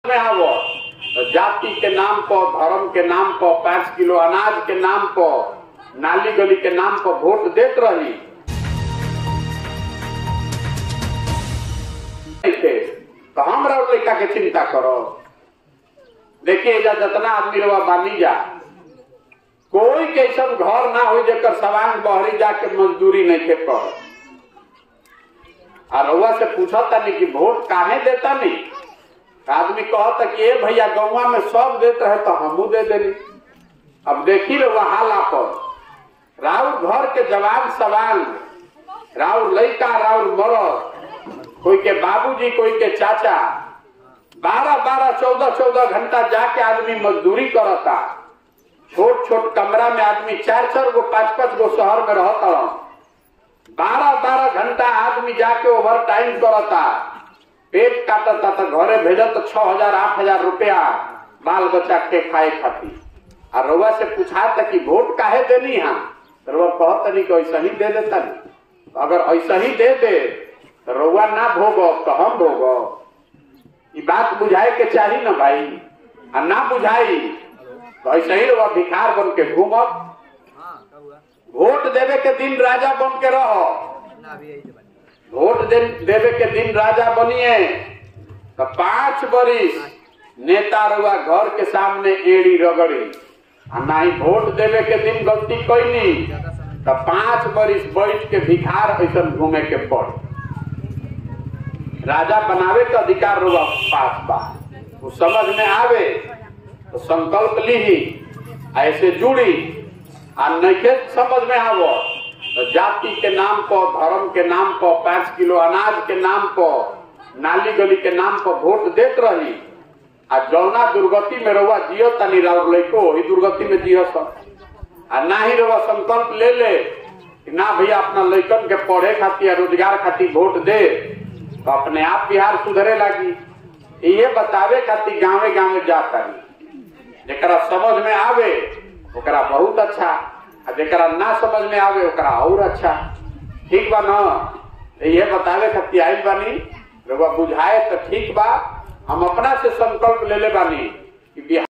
में आवो तो जाति के नाम पर धर्म के नाम पर पाँच किलो अनाज के नाम पर नाली गली के नाम पर वोट देत रही ऐसे, तो हम रहो लड़का के चिंता करो देखिए जा जितना आदमी रवा बानी जा कोई कैसन घर ना हो जेकर सवांग बहरी जाके मजदूरी नहीं थे कर और रउआ से पूछा तानी कि वोट काहे देता नहीं आदमी कहता कि ए भैया गौवा में सब देते है तो हमू दे देनी अब देखी रहुआ हाला पर राउर घर के जवान सवाल राउर लड़का राउर मरद कोई के बाबूजी कोई के चाचा बारह बारह चौदह चौदह घंटा जाके आदमी मजदूरी करता छोट छोट कमरा में आदमी चार चार गो पांच पांच गो शहर में रहता बारह बारह घंटा आदमी जाके ओवर टाइम करता पेट काटता तो घरे भेजत तो छह हजार आठ हजार रुपया बाल बच्चा के खाए खाती और रउआ से पूछा था कि वोट काहे देनी है तो रउआ कहत नहीं कि ऐसा ही दे देता नहीं अगर ऐसा ही दे दे तो रउआ ना भोगो तो हम भोगो ये बात बुझाए के चाहिए ना भाई आ ना बुझाई तो ऐसे ही रउआ भिखार बन के घूमत वोट देवे के दिन राजा बन के रहो वोट दे, देवे के दिन राजा बनिए तो पांच बरिस नेता रुआ घर के सामने एड़ी रगड़ी आ ना ही वोट देवे के दिन गलती कैनी तो पांच बरिस बैठ के भिखार ऐसा घूमे के पड़ राजा बनावे के अधिकार रुआ पास बा वो समझ में आवे तो संकल्प ली ऐसे जुड़ी आ नइखे समझ में आवो तो जाति के नाम पर धर्म के नाम पर पांच किलो अनाज के नाम पर नाली गली के नाम पर वोट देत रही आ जौना दुर्गति में रहुआ जियो तनी राउर लइको वही दुर्गति में जियो सब आ ना ही रहुआ संकल्प ले ले कि ना भैया अपना लइकन के पढ़े खातिर रोजगार खातिर वोट दे तो अपने आप बिहार सुधरे लगी ये बतावे खातिर गाँवे गाँवे जाता जरा समझ में आवे ओकरा बहुत अच्छा आ जरा ना समझ में आवे ओकरा और अच्छा ठीक बा न ये बतावे खातिर आइल बानी रउआ बुझाए तो ठीक बा हम अपना से संकल्प ले ले बानी कि बिहार